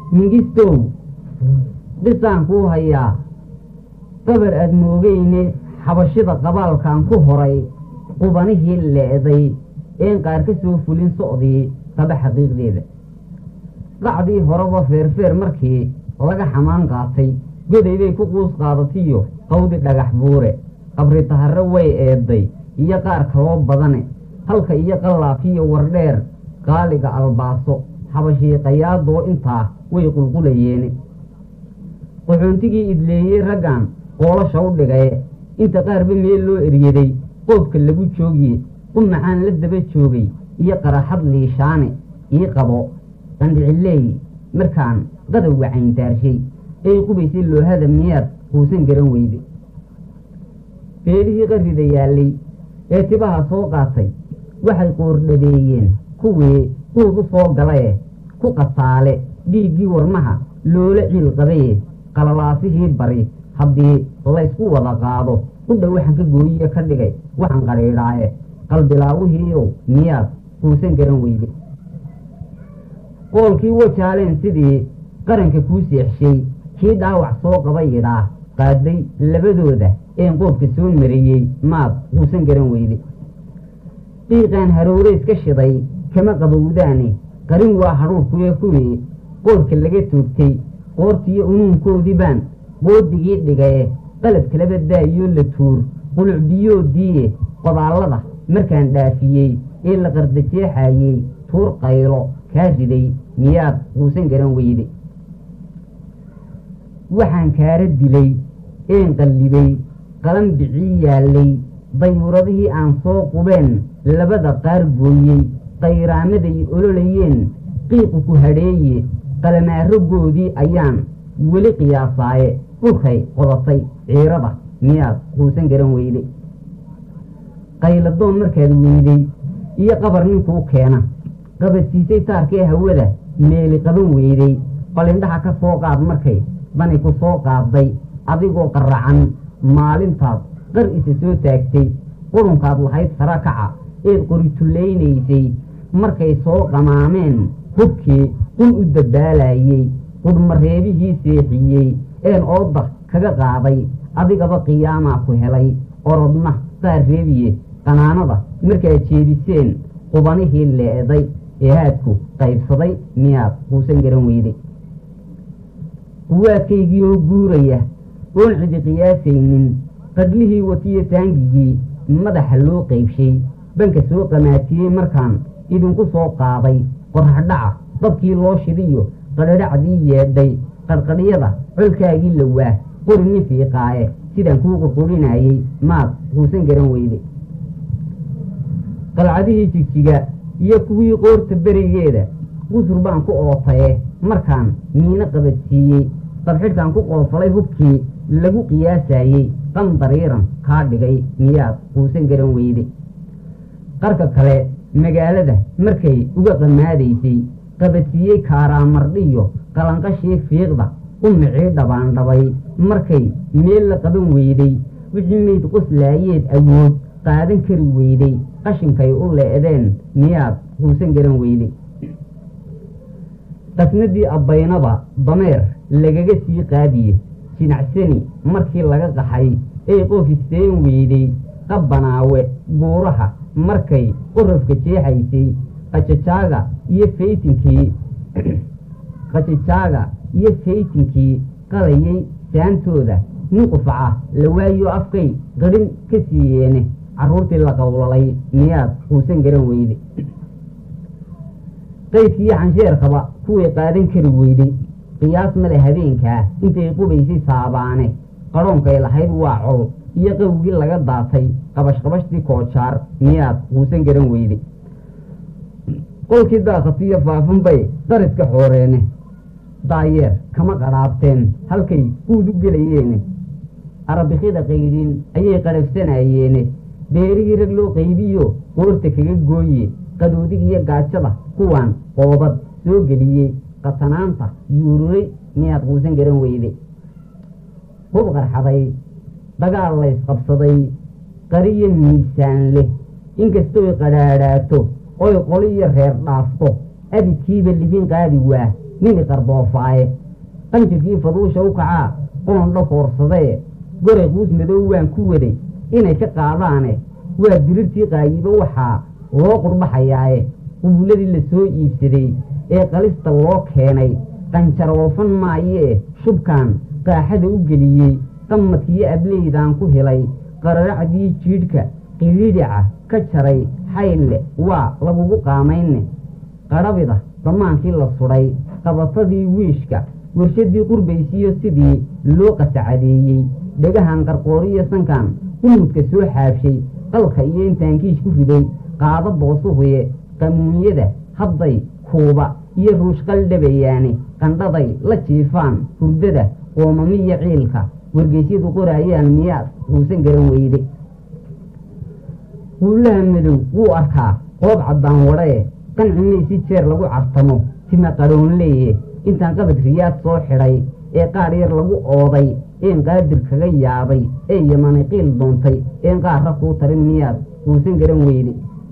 mingistow dhisaan kuu hayaa gabar aad moogeyne xabashida qabaalkan ku horay qubanihii leeday een qaar ka soo fulin socdii qaba xaqiiqdeeda qacdii horeba feerfeer markii laga xamaan qaatay goday bay ku quus qaadatiyo qawdi dhagax buure qabri taharre way eeday iyo qaar kaloo badane halka iyo qallaafiyo wardheer qaaliga albaaso xabashii qayaadoo intaa way qulqulayeene qaxoontigii idleeyey raggan qoolasha u dhigaye inta qaarba meel loo eryaday qoobka lagu joogiye u macaan la daba joogay iyo qaraxad liishaane ii qabo qandhicileey markaan qadowga cayntaarshay ay qubaysay loohada miyaad quusan garan weyde beelihii qarrida yaallay ee tibaha soo qaatay waxay qoordhabeeyeen kuwii quud u soo galaye ku qasaale dhiiggii warmaha loola ciil qabaye qalalaasihii bari haddii laysku wada qaado u dhow waxaan ka gooyiye ka dhigay waxaan qadhiidhaaye qalbilaawihiiow miyaad quusan garan weyde qoolkii wajaaleen sidii qaranka kuu seexshay kii dhaawac soo qaba yidhaa qaaday labadooda een qoobka soo mariyey maad quusan garan weyde qiiqaan harowreys ka shiday kama qabowdaane qarin waa hadhuurkuye kuwii qoorka laga toogtay qoortiiyo unuunkoodii baan qoodigii dhigaye qalab kalaba daayoo la tuur quluc biyoodiiye qodaallada markaan dhaafiyey ee la qardajeexayey tuur qaylo kaa riday miyaad quusan garan weyde waxaan kaara dilay een qallibay qalan bicii yaallay dayuuradihii aan soo qubeen labada qaar gooyey qayraamaday ololayeen qiiqu ku hadheeye qalamaaragoodii ayaan weli qiyaasaaye dhulkay qodatay ciirada miyaad quusan garan weyde qayladoon markaad weyday iyo qabar ninkuu keena qabadsiisay taarkee hawada meeli qaban weyday balindhaha ka soo qaad markay dani ku soo qaaday adigoo qaracan maalintaad qar isa soo taagtay qurunkaad lahayd sara kaca eed qoritullaynaysay markay soo qamaameen hubkii qun u dabaalayey qudhmareebihii seexiyey een ooda kaga qaaday adigaba qiyaamaa ku helay orodna qaar reebiye qanaanada markaad jeediseen qubanihii leeday ee haadku qaybsaday miyaad quusan garan weyday quwaadkaygii oo guuraya oon cidi qiyaasaynin qadlihii watiyo taangigii madaxa loo qaybshay banka soo qamaatiyey markaan idinku soo qaaday qorraxdhaca dabkii loo shidiyo qadhadhacdii yeedhay qadhqadhyada colkaagii lawaa qori nin fiiqaaye sidaan kuu qurqurinayey maad quusan garan weyde qalcadihii jigjiga iyo kuwii qoorta berigeeda qusur baan ku ootaye markaan miino qabadsiiyey dabxidhkaan ku qoofalay hubkii lagu qiyaasayey qandariiran kaa dhigay miyaad quusan garan weyde qarka kale magaalada markay uga qamaadaysay qabadsiiyey kaaraamardhiyo qalanqashii fiiqda umicii dhabaandhabay markay meel la qaban weyday wixii mayd qoslaayeed awood qaadan kari weyday qashinkay u leedeen miyaad quusan garan weyday qasnadii abbaynaba dameer lagaga sii qaadiye jinacsani markii laga qaxay ee qoofisteen weyday qabbanaawe buuraha markay qorofka jeexaysay qajajaaga iyo faytinkii qajajaaga iyo faytinkii qalayay saantooda nin qufaca la waayo afkay qadhin ka siiyeene carruurtii la qowlalay miyaad quusan garan weyde qaydkiiyo xansheerkaba kuway qaadan kari weyday qiyaas male habeenkaa intay qubaysay saabaane qadhoonkay lahayd waa col iyo qawgii laga daatay qabashqabashtii koojaar miyaad quusan garan weyde qolkii daaqatiyo faafan bay qariska xooreene daayeer kama qadhaabteen halkay guud u gelayeene arabikida qaydhin ayay qadhabsanayeene beerihii rag loo qaybiyo qoorta kaga gooye qadoodig iyo gaajada kuwaan qoobad soo geliyey qatanaanta yuururay miyaad quusan garan weyde hub qarxaday dagaal laysqabsaday qariyo miisaan leh inkastoy qadhaadhaato oy qoliyo reer dhaafto abidkiiba libin qaadi waa nini qardoofaaye qanjirkii faduusha u kacaa qoondho foorsadee goray quus madow waan ku waday inay ka qaadaane waa dirirtii qaayibo waxaa loo qurbaxayaaye qubuuladii la soo iibsaday ee qalista loo keenay qanjaroofan maayee shubkaan qaaxada u geliyey qamadkiyo ableydaan ku helay qararacdii jiidhka qidhiidhica ka jaray xayle waa lagugu qaamayne qadhabida damaankii la sudhay qabatadii wiishka warshadii qurbaysiyo sidii loo qasacadeeyey dhegahan qarqooriyo sankan qumudka soo xaabshay qalka iyo intaan kiish ku riday qaado boosuhuye qamuunyada hadday kuuba iyo ruushqal dhabayaane qandhaday la jiifaan hurdada qoomamiyo ciilka wargeysyadu qoraayaan miyaad uusan garan weyde quulaha madow wuu arkaa qoob caddaan wadhae qancina si jeer lagu cartamo tima qaroonleeye intaan qabad riyaad soo xidhay ee qaar yar lagu ooday een qaadir kaga yaabay ee yamani qiil doontay een qaarra kuu tarin miyaad uusan garan weyde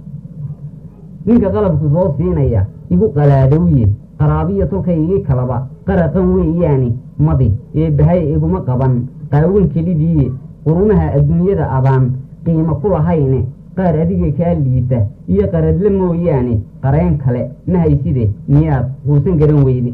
ninka qalabku soo siinaya igu qalaadowye qaraabiyo tolkaygii kalaba qaraqan weeyaani madi ee bahay iguma qaban qaawan kelidiiye qurumaha adduunyada abaan qiimo ku lahayne qaar adiga kaa liita iyo qaradle mooyaane qareen kale ma hayside miyaad uusan garan weyde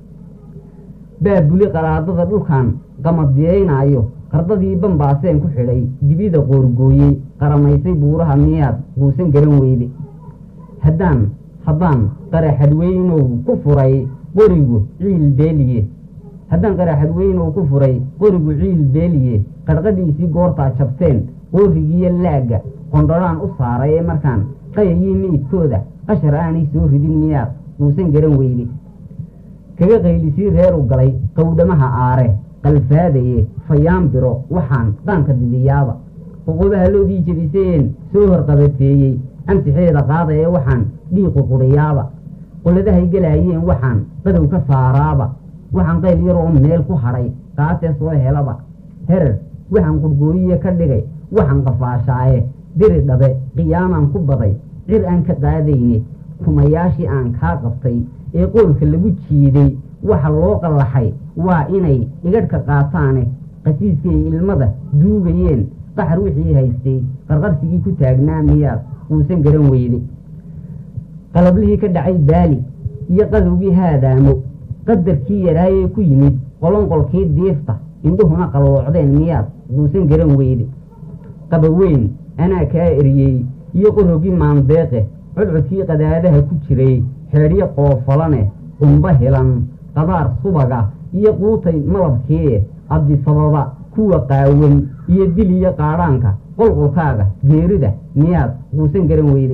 baabuli qaraadada dhulkan qamadiyeynaayo qardadii bambaaseen ku xidhay dibida qoorgooyey qaramaysay buuraha miyaad uusan garan weyde haddaan haddaan qaraxadweynow ku furay qorigu ciil beeliye haddaan qaraxadweynow ku furay qorigu ciil beeliye qarqadhiisii goortaa jabteen qoorigiiyo laagga qondhodhaan u saaray ee markaan qayayii meydkooda qashar aanay soo ridin miyaad uusan garan weyde kaga qaylisii reeru galay qowdhamaha aare qalfaadaye fayaanbiro waxaan qaanka didiyaaba qoqobaha loodii jebisayeen soo horqabateeyey amsixeeda qaada ee waxaan dhiiqu qudhiyaaba qoladahay gelaayeen waxaan qadow ka saaraaba waxaan qayl yar oo meel ku hadhay qaatee soo helaba herer waxaan qurgooyiye ka dhigay waxaan qafaashaaye diri dhabe qiyaamaan ku baday cir aan ka qaadayne kumayaashii aan kaa qabtay ee qoolka lagu jiiday waxa loo qallaxay waa inay igadhka qaataane qasiiskay ilmada duugayeen qaxar wixii haystay qarqarsigii ku taagnaa miyaad uusan garan weyde qalablihii ka dhacay baali iyo qadowgii haadaamo qadarkii yaraayee ku yimid qolonqolkii diifta indhuhuna qalloocdeen miyaad uusan garan weyde qabaweyn anaa kaa eriyey iyo qorogii maandeeqe codcodkii qadaadaha ku jiray xeedhyo qoofalane qumba helan qadaar subaga iyo quutay malabkii abdisababa kuwa qaawan iyo dil iyo qaadhaanka qolqolkaaga geerida miyaad uusan garan weyde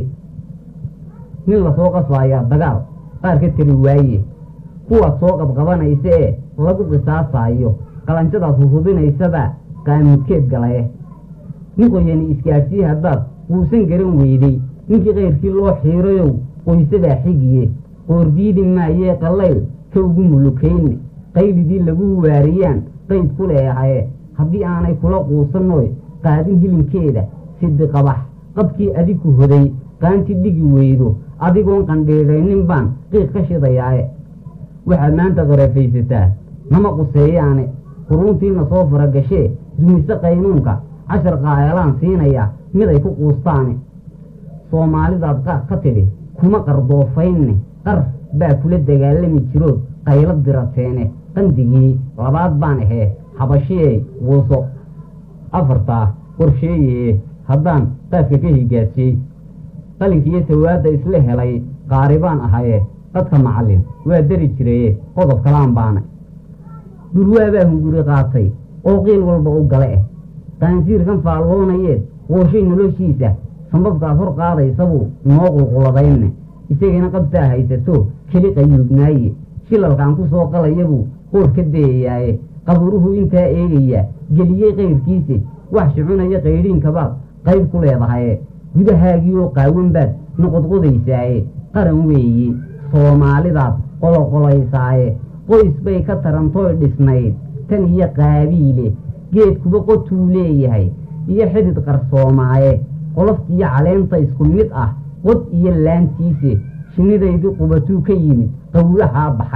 nin lasoo qasbaayaa dagaal qaar ka tari waaye kuwaad soo qabqabanaysa ee lagu qisaasaayo qalanjadaad hurhudinaysabaa qaamudkeed galaye nin qoyani isgaadhsii haddaad uusan garan weyday ninkii kayrkii loo xiirayow qoysadaa xigiye qoordiidi maayee qallayl ka ugu mulukayne qaylidii lagu waariyaan qayd ku leehaye haddii aanay kula quusanooy qaadin hilinkeeda sidi qabax qabkii adiku hoday qaanti dhigi weydo adigoon qandhiidhaynin baan qiiq ka shidayaaye waxaad maanta qarafaysataa nama quseeyaane quruuntiina soo faragashee dumise qaynuunka cashar qaayalaan siinaya mid ay ku quustaane soomaalidaad qaar ka tidhi kuma qardoofaynne qar baa kula dagaalami jirood qaylo dirateene qandigii labaad baan ahee habashiyey wuuso afartaa qorsheeyee haddaan qaadka ka higaasiyey qalinkiiyo tawaadda isla helay qaaribaan ahaye dadka macallin waa dari jiraye qodob kalaan baana durwaabaa hunguri qaatay oo qiil walba u gale ah qaansiirkan faalloonayeed qooshay noloshiisa sambabkaad hor qaadaysabuu noo qulquladayne isagana qabtaa haysato keli qayuubnaaye shilalkaan ku soo qalayabuu qoor ka dayayaaye qaburuhu intaa eegaya geliyey kayrkiise wax shucunaya qaydhiinkabaad qayb ku leedahaye gudahaagii oo qaawan baad noqodqodaysaaye qaran weeye soomaalidaad qoloqolaysaaye qoys bay ka tarantooy dhisnayd tan iyo qaabiile geedkuba qotuu leeyahay iyo xidid qarsoomaaye qoloftiiyo caleenta isku mid ah qod iyo laantiise shinnidaydii qubatuu ka yimid qawlahaa baxaye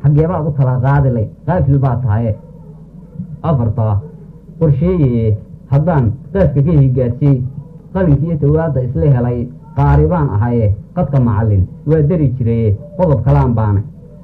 xaggeebaad u kala qaadilay qaafil baa tahaye afartaa qorsheeye haddaan qaaska ka higaadsiy qalinkiiyo tawaadda isla helay qaari baan ahaye qadka macallin waa dari jiraye qodob kalaan baana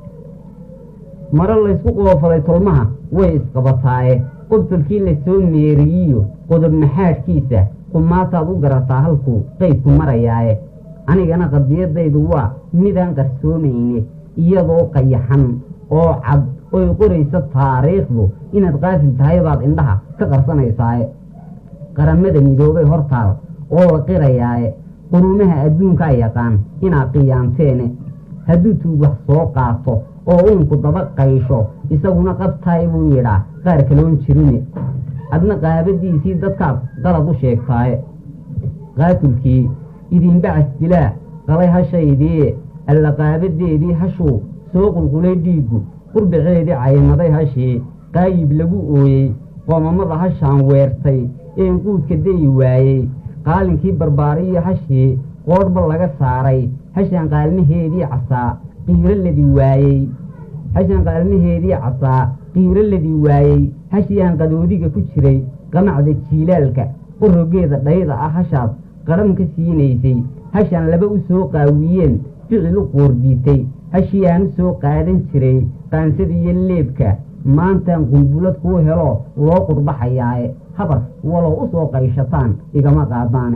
mare laysku qoofaday tolmaha way isqabataaye qobtolkii la soo meeriyiyo qodob maxaadhkiisa kumaataad u garataa halkuu qaydku marayaaye anigana qadiyadaydu waa midaan qarsoomayne iyadoo qayaxan oo cad oy qoraysa taariikhdu inaad qaafil tahay baad indhaha ka qarsanaysaaye qaramada midoobay hortaal oo la qirayaaye qurumaha adduunkaa yaqaan inaad qiyaamteene hadduu tuug wax soo qaato oo uunku daba qaysho isaguna qabtaay buu yidhaa qaar kaloon jirine adna qaabadiisii dadkaad qalad u sheegtaaye qaatulkii idinbacas dilaa qalay hashaydii alla qaabadeedii hashuu soo qulqulay dhiiggu qurbaceedii caymaday hashii qaayib lagu ooyey qoomamada hashaan weertay een quudka dayi waayey qaalinkii barbaariyo hashii qoodhba laga saaray hashaan qaalmaheedii casaa qiiro ladi waayey hashaan qaalmaheedii casaa qiiro ladi waayey hashiaan qadoodiga ku jiray qamacda jiilaalka qorogeeda dhayda ah hashaad qadhan ka siinaysay hashaan laba u soo qaawiyeen ficil u qoordiitay hashiaan u soo qaadan jiray qaansada iyo leebka maantaan qulbulad kuu helo loo qurbaxayaaye habar walow u soo qayshataan igama qaadaane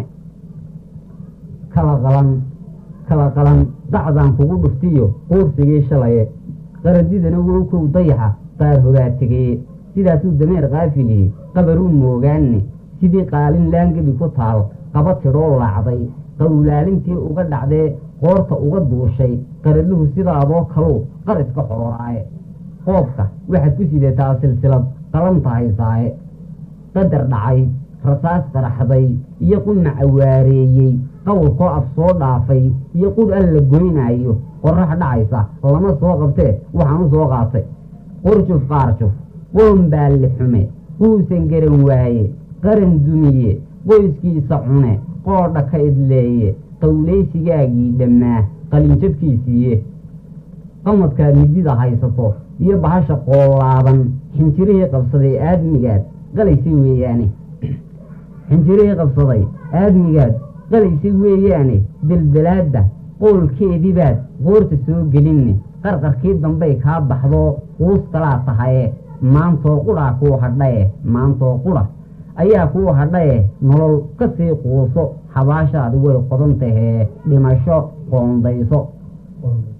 kala qalan kala qalan dacdaan kugu dhuftiyo quursigii shalaye qaradidana wowkow dayaxa qaar hogaa tegeye sidaasuu dameer qaafilihi qabaruu moogaanne sidii qaalin laangebi ku taal qaba tidhoo laacday qawlaalintii uga dhacdee qoorta uga duushay qaradluhu sidaadoo kaluu qaridka xororaaye qoobka waxaad ku sidataa silsilad qalanta haysaaye qadar dhacay rasaas qaraxday iyo qumac awaareeyey qawlkoo af soo dhaafay iyo qur an la goynaayo qorax dhacaysa lama soo qabtee waxaan u soo qaatay qurjuf qaarjuf qoom baalli xume quusan garan waaye qaran dumiye qoyskiisa cune qoodha ka idleeye qawlaysigaagii dhammaa qalinjabkiisiiye qamadkaad midida haysato iyo bahasha qoolaadan xinjirihii qabsaday aadmigaad qalaysay weeyaane xinjirihii qabsaday aadmigaad qalaysay weeyaane belbelaadda qoolkeedibaad qoorta soo gelinne qarqarkii dambay kaa baxdoo quus kalaa tahaye maantoo qudhaa kuu hadhaye maantoo qudha ayaa kuu hadhaye nolol ka sii quuso xabaashaadi way qodan tahee dhimasho qoondayso